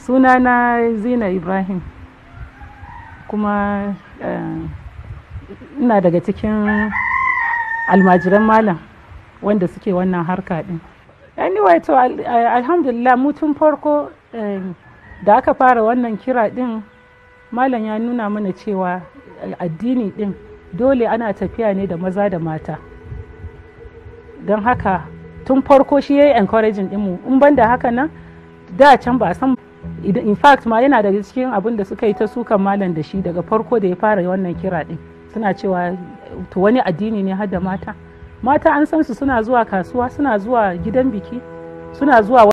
sunana zina ibrahim kuma ina daga cikin almajiran malam wanda suke wannan harka din anyway to alhamdulillah mutum farko da aka fara wannan kira din malam ya nuna mana cewa addini din dole ana tafiya ne da maza da mata don haka tun farko shi ya yi encouraging dinmu in ban da haka nan da can ba san in fact ma yana daga cikin abin da suka yi ta sukan malam da shi daga farko da ya fara wannan kira din suna cewa to wani addini ne har da mata mata an san su suna zuwa kasuwa suna zuwa gidan biki suna zuwa